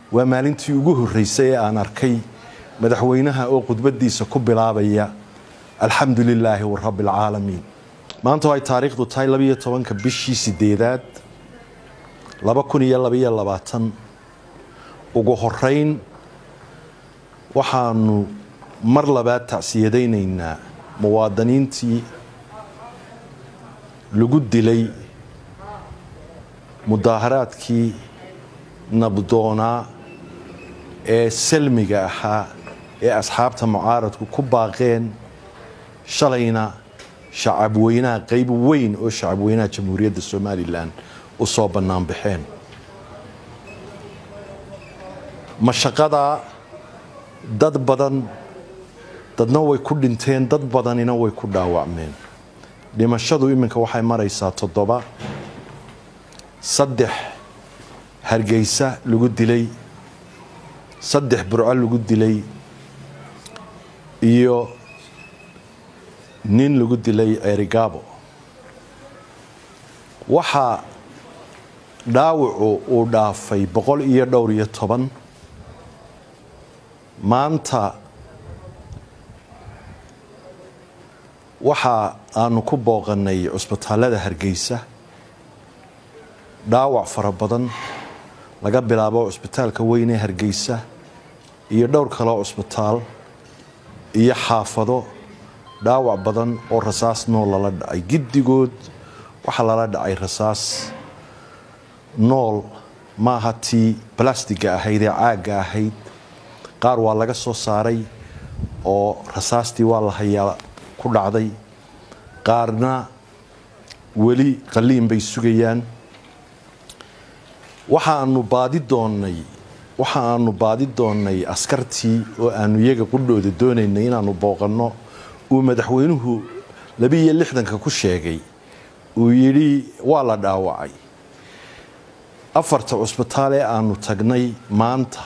waa maalintii ugu horreysay ee aan arkay madaxweynaha oo khudbadiisa ku bilaabaya alxamdu lilaahi warabbi alcaalamiin maanta ay taariikhdu tahay labiyo tobanka bishii sideedaad laba kun iyo labaiyo labaatan ugu horeyn waxaanu mar labaad tacsiyadaynaynaa muwaadiniintii lagu dilay mudaaharaadkii nabdoonaa ee salmiga ahaa ee asxaabta mucaaradku ku baaqeen shalayna shacabweynaha qeyb weyn oo shacabweynaha jamhuuriyadda somalilan u soo bannaan baxeen mashaqadaa dad badan dadna way ku dhinteen dad badanina way ku dhaawacmeen dhimashadu iminka waxay maraysaa toddoba saddex hargeysa lagu dilay saddex burco lagu dilay iyo nin lagu dilay ceerigaabo waxaa dhaawacu uu dhaafay boqol iyo dhowr iyo toban maanta waxa aanu ku booqanay cusbitaalada hargeysa dhaawac fara badan laga bilaabo cusbitaalka weyn ee hargeysa iyo dhowr kaleo cusbitaal iyo xaafado dhaawac badan oo rasaas nool lala dhacay giddigood waxaa lala dhacay rasaas nool maaha tii balastiga ahayd ee caagga ahayd qaar waa laga soo saaray oo rasaastii waa la hayaa ku dhacday qaarna weli qaliin bay sugayaan waxaanu baadi doonnay waxa aanu baadi doonnay askartii oo aanu iyaga qudhooda doonaynay inaanu booqanno uu madaxweynuhu labiiyo lixdanka ku sheegay uu yidhi waa la dhaawacay afarta cusbitaal ee aanu tagnay maanta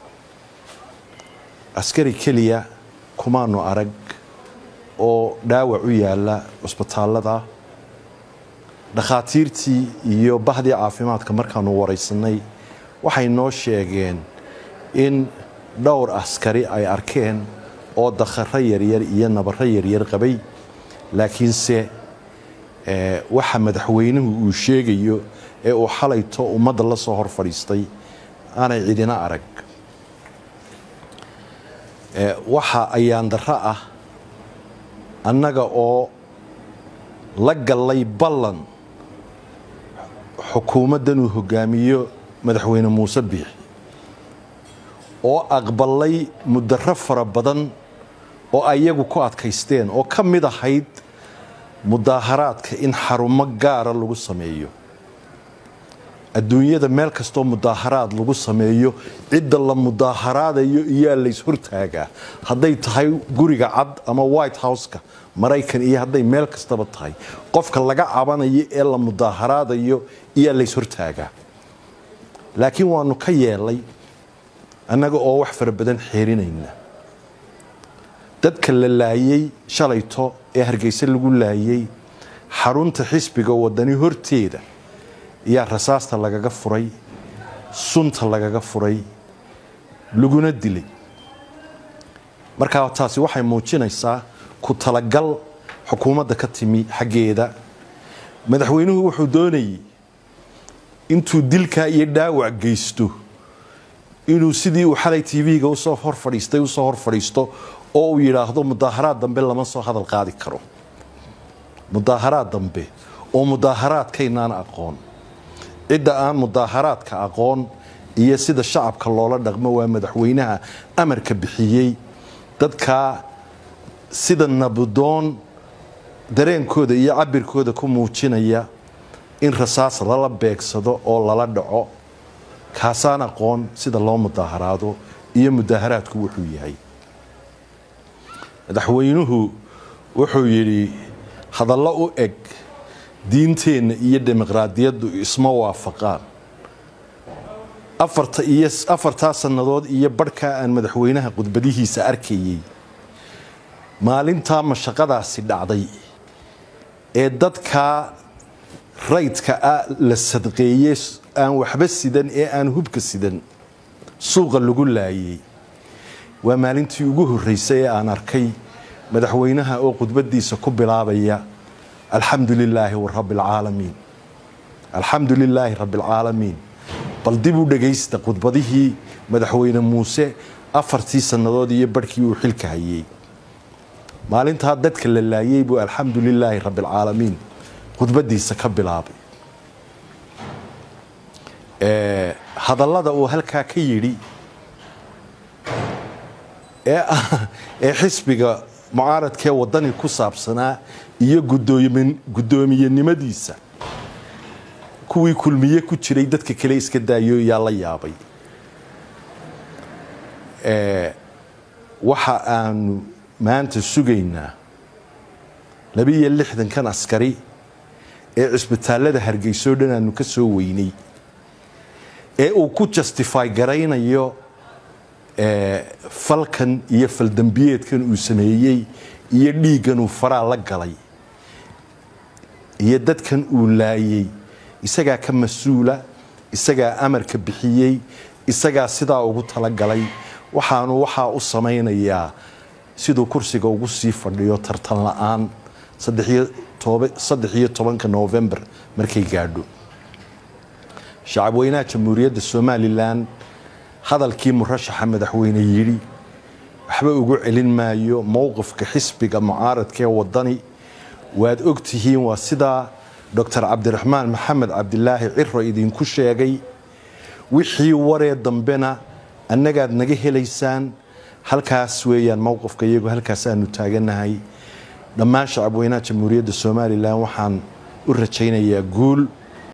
askari keliya kumaanu arag oo dhaawac u yaala cusbitaallada dhakhaatiirtii iyo bahdii caafimaadka markaanu waraysanay waxay noo sheegeen in dhowr askari ay arkeen oo dakharo yaryar iyo nabaro yaryar qabay laakiinse waxa madaxweynuhu uu sheegayo ee uu xalayto ummadda la soo hor fadhiistay aanay cidina arag waxa ayaan darro ah annaga oo la gallay ballan xukuumaddan uu hogaamiyo madaxweyne muuse biixi oo aqbalay mudaro fara badan oo ayagu ku adkaysteen oo ka mid ahayd mudaaharaadka in xarumo gaara lagu sameeyo adduunyada meel kastoo mudaaharaad lagu sameeyo cidda la mudaaharaadayo iyaa lays hortaagaa hadday tahay guriga cad ama white houseka maraykan iyo hadday meel kastaba tahay qofka laga cabanayo ee la mudaaharaadayo iyaa lays hortaagaa laakiin waanu ka yeelay annaga oo wax fara badan xeerinayna dadka la laayay shalayto ee hargeysa lagu laayay xarunta xisbiga wadani horteeda ayaa rasaasta lagaga furay sunta lagaga furay laguna dilay markaa taasi waxay muujinaysaa ku talagal xukuumadda ka timi xaggeeda madaxweynuhu wuxuu doonayay intuu dilkaa iyo dhaawac geysto inuu sidii uu xalay tv-ga usoo hor fadhiistay usoo hor fadhiisto oo uu yidhaahdo mudaaharaad dambe lama soo hadal qaadi karo mudaaharaad dambe oo mudaaharaadkaynaan aqoon cidda aan mudaaharaadka aqoon iyo sida shacabka loola dhaqmo waa madaxweynaha amarka bixiyey dadkaa sida nabdoon dareenkooda iyo cabirkooda ku muujinaya in rasaas lala beegsado oo lala dhaco kaasaan aqoon sida loo mudaaharaado iyo mudaaharaadku wuxuu yahay madaxweynuhu wuxuu yidhi hadallo u eg diinteenna iyo dimuqraadiyaddu isma waafaqaan afarta iyo afartaa sannadood iyo barhkaa aan madaxweynaha khudbadihiisa arkayey maalintaa mashaqadaasi dhacday ee dadkaa raydka ah la sadqeeye aan waxba sidan ee aan hubka sidan suuqa lagu laayay waa maalintii ugu horreysay ee aan arkay madaxweynaha oo khudbadiisa ku bilaabaya alxamdu lilaahi rabbilcaalamiin alxamdu lilaahi rabbialcaalamiin bal dib u dhagaysta khudbadihii madaxweyne muuse afartii sannadood iyo barhkii uu xilka hayay maalintaa dadka la laayay buu alxamdu lilaahi rabbialcaalamiin khudbadiisa ka bilaabay hadallada uu halkaa ka yidhi ee xisbiga mucaaradkee wadani ku saabsanaa iyo guddoomiyenimadiisa kuwii kulmiye ku jiray dadka kale iska daayo yaa la yaabay waxa aanu maanta sugaynaa labiiyo lixdankan askari ee cisbitaallada hargeysoo dhan aanu ka soo weynay ee uu ku justify garaynayo falkan iyo faldambiyeedkan uu sameeyey iyo dhiiggan uu faraa la galay iyo dadkan uu laayay isagaa ka mas-uula isagaa amarka bixiyey isagaa sidaa ugu talagalay waxaanu waxaa u samaynayaa siduu kursiga ugu sii fadhiyo tartan la-aan saddex iyo tobanka novembar markay gaadho shacabweynaha jamhuuriyadda somalilan hadalkii murashaxa madaxweyne yidhi waxba ugu celin maayo mowqifka xisbiga mucaaradkaee wadani waad ogtihiin waa sidaa doctor cabdiraxmaan maxamed cabdilaahi ciro idinku sheegay wixii waree dambena annagaad naga helaysaan halkaas weeyaan mowqifka iyagu halkaasaanu taaganahay dhammaan shacabweynaha jamhuuriyadda somalilan waxaan u rajaynayaa guul